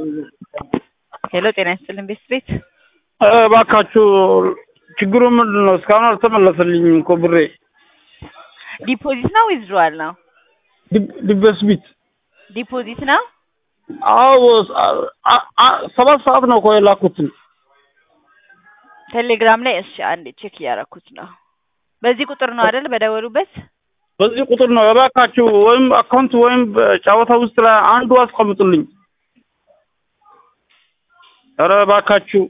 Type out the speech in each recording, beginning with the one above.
ሄሎ ጤና ይስጥልን ቤት ቤት እባካችሁ ችግሩ ምንድን ነው? እስካሁን አልተመለሰልኝም እኮ ብሬ። ዲፖዚት ነው ዊዝድሮዋል ነው? ዲበስቢት ዲፖዚት ነው። አዎ አ- አ- ሰባት ሰዓት ነው እኮ የላኩትን። ቴሌግራም ላይ እሺ፣ አንዴ ቼክ እያደረኩት ነው። በዚህ ቁጥር ነው አይደል? በደወሉበት በዚህ ቁጥር ነው እባካችሁ፣ ወይም አካውንት ወይም ጨዋታ ውስጥ ላይ አንዱ አስቀምጡልኝ። ኧረ እባካችሁ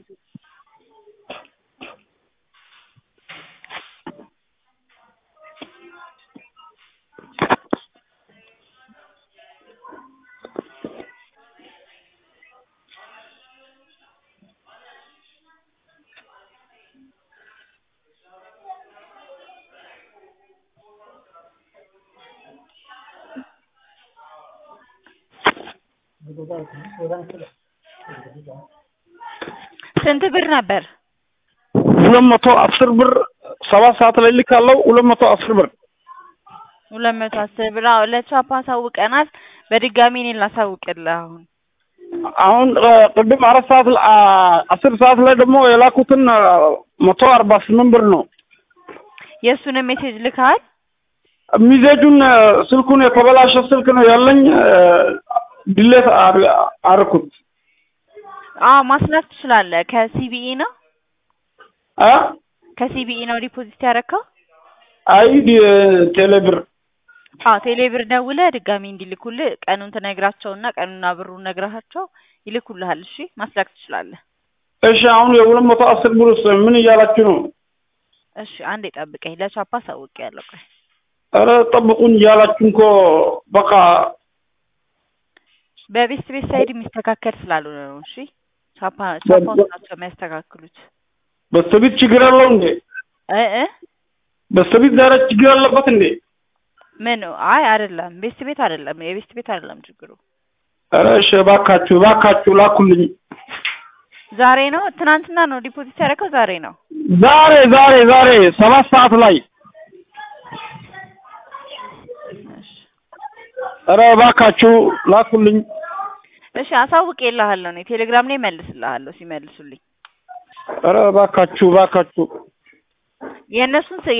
ስንት ብር ነበር? ሁለት መቶ አስር ብር ሰባት ሰዓት ላይ ልካለው። ሁለት መቶ አስር ብር ሁለት መቶ አስር ብር። አዎ ለቻፓ አሳውቀናል። በድጋሚ እኔን ላሳውቅልህ አሁን አሁን እ፣ ቅድም አራት ሰዓት ላ- አ፣ አስር ሰዓት ላይ ደግሞ የላኩትን እ፣ መቶ አርባ ስምንት ብር ነው። የእሱንም ሜሴጅ ልካል። ሚዜጁን እ፣ ስልኩን የተበላሸ ስልክ ነው ያለኝ እ፣ ድሌት አር- አርኩት አዎ ማስላክ ትችላለህ። ከሲቢኢ ነው አ ከሲቢኢ ነው ዲፖዚት ያደረከው? አይ ዲ- ቴሌ ብር አዎ ቴሌብር ደውለህ ድጋሚ እንዲልኩልህ ቀኑን ትነግራቸውና ቀኑና ብሩን ነግረሃቸው ይልኩልሃል። እሺ ማስላክ ትችላለህ። እሺ አሁን የሁለት መቶ አስር ብር ውስጥ ምን እያላችሁ ነው? እሺ አንዴ ጠብቀኝ። ለቻፓ አሳውቄያለሁ። ቆይ ኧረ ጠብቁኝ እያላችሁ እኮ በቃ በቤስት ቤት ሳይድ የሚስተካከል ስላልሆነ ነው። እሺ ቻፓ ቻፓዎች ናቸው የሚያስተካክሉት። በስተቢት ችግር አለው እንዴ? እ እ በስተቢት ዛሬ ችግር አለበት እንዴ? ምን አይ አይደለም፣ ቤስት ቤት አይደለም፣ የቤስት ቤት አይደለም ችግሩ። ኧረ እሺ እባካችሁ እባካችሁ ላኩልኝ። ዛሬ ነው ትናንትና ነው ዲፖዚት ያደረከው? ዛሬ ነው። ዛሬ ዛሬ ዛሬ ሰባት ሰዓት ላይ እሺ ኧረ እባካችሁ ላኩልኝ። እሺ አሳውቄልሃለሁ። እኔ ቴሌግራም ላይ መልስልሃለሁ ሲመልሱልኝ ኧረ እባካችሁ እባካችሁ የእነሱን